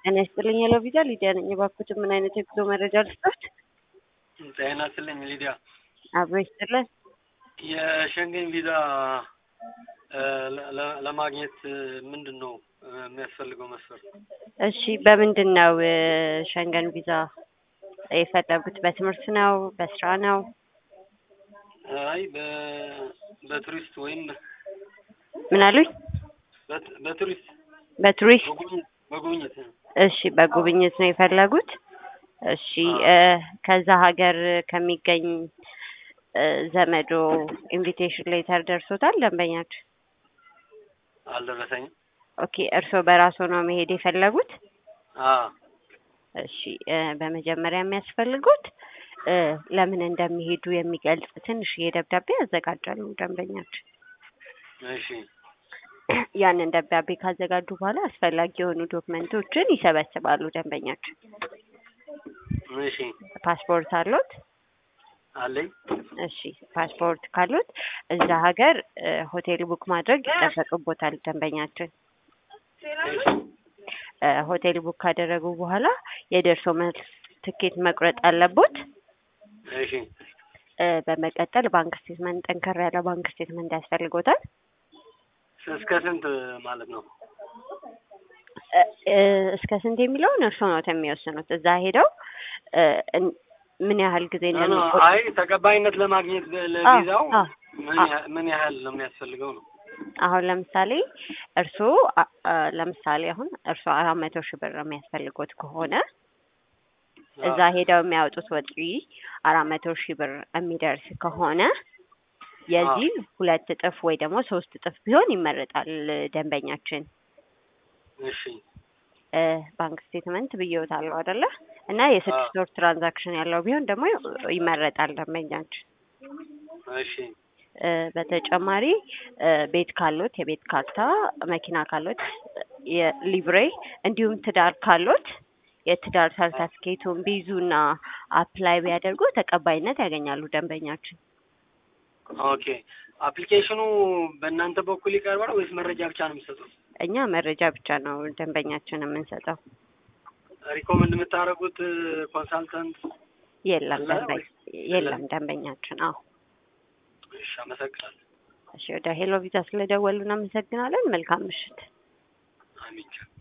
ጤና ይስጥልኝ ሄሎ ቪዛ ሊዲያ ነኝ። እባክዎትን ምን አይነት የጉዞ መረጃ ልስጦት? ጤና ይስጥልኝ ሊዲያ። አብሮ ይስጥልን። የሸንገን ቪዛ ለ- ለ- ለማግኘት ምንድን ነው የሚያስፈልገው መስፈርት? እሺ በምንድን ነው እ፣ ሸንገን ቪዛ የፈለጉት? በትምህርት ነው? በስራ ነው? አይ በ- በቱሪስት ወይም ምን አሉኝ? በት- በቱሪስት በቱሪስት በጉብኝት በጉብኝት እሺ በጉብኝት ነው የፈለጉት? እሺ እ፣ ከዛ ሀገር ከሚገኝ እ፣ ዘመዶ ኢንቪቴሽን ሌተር ደርሶታል ደንበኛችሁ? አልደረሰኝም። ኦኬ እርስዎ በራስዎ ነው መሄድ የፈለጉት? አዎ እሺ እ፣ በመጀመሪያ የሚያስፈልጉት እ፣ ለምን እንደሚሄዱ የሚገልጽ ትንሽዬ ደብዳቤ ያዘጋጃሉ ደንበኛችን። እሺ ያንን ደብዳቤ ካዘጋጁ በኋላ አስፈላጊ የሆኑ ዶክመንቶችን ይሰበስባሉ ደንበኛችን። እሺ ፓስፖርት አሎት? አለኝ። እሺ ፓስፖርት ካሉት እዛ ሀገር እ፣ ሆቴል ቡክ ማድረግ ይጠበቅቦታል ደንበኛችን። እሺ እ፣ ሆቴል ቡክ ካደረጉ በኋላ የደርሶ መልስ ትኬት መቁረጥ አለቦት። እሺ እ፣ በመቀጠል ባንክ ስቴትመንት፣ ጠንከር ያለ ባንክ ስቴትመንት ያስፈልጎታል። እስከ ስንት ማለት ነው? እ፣ እ፣ እስከ ስንት የሚለውን እርስዎ ነው የሚወስኑት። እዛ ሄደው እ፣ እን- ምን ያህል ጊዜ ኖ፣ ኖ፣ እንደሚቆይ አይ ተቀባይነት ለማግኘት በ- ለቪዛው አ፣ ምን አ። ያህል- ምን ያህል ነው የሚያስፈልገው ነው? አሁን ለምሳሌ እርስዎ አ- አ፣ ለምሳሌ አሁን እርስዎ አራት መቶ ሺህ ብር የሚያስፈልጎት ከሆነ እዛ ሄደው የሚያወጡት ወጪ አራት መቶ ሺህ ብር የሚደርስ ከሆነ የዚህ ሁለት እጥፍ ወይ ደግሞ ሶስት እጥፍ ቢሆን ይመረጣል ደንበኛችን። እሺ እ፣ ባንክ ስቴትመንት ብዬዎታለሁ አይደለ? እና የስድስት ወር ትራንዛክሽን ያለው ቢሆን ደግሞ ይመረጣል ደንበኛችን። እሺ እ፣ በተጨማሪ እ፣ ቤት ካሎት የቤት ካርታ፣ መኪና ካሎት የሊብሬ እንዲሁም ትዳር ካሎት የትዳር ሰርተፍኬቱን ቢይዙና አፕላይ ቢያደርጉ ተቀባይነት ያገኛሉ ደንበኛችን። ኦኬ አፕሊኬሽኑ በእናንተ በኩል ይቀርባል ወይስ መረጃ ብቻ ነው የሚሰጡት? እኛ መረጃ ብቻ ነው ደንበኛችን የምንሰጠው። ሪኮመንድ የምታደርጉት ኮንሳልታንት? የለም አለ ደንበኛ ወይስ የለም ደንበኛችን። አዎ እሺ አመሰግናለሁ። እሺ፣ ወደ ሄሎ ቪዛ ስለደወሉ እናመሰግናለን። መልካም ምሽት። አሚን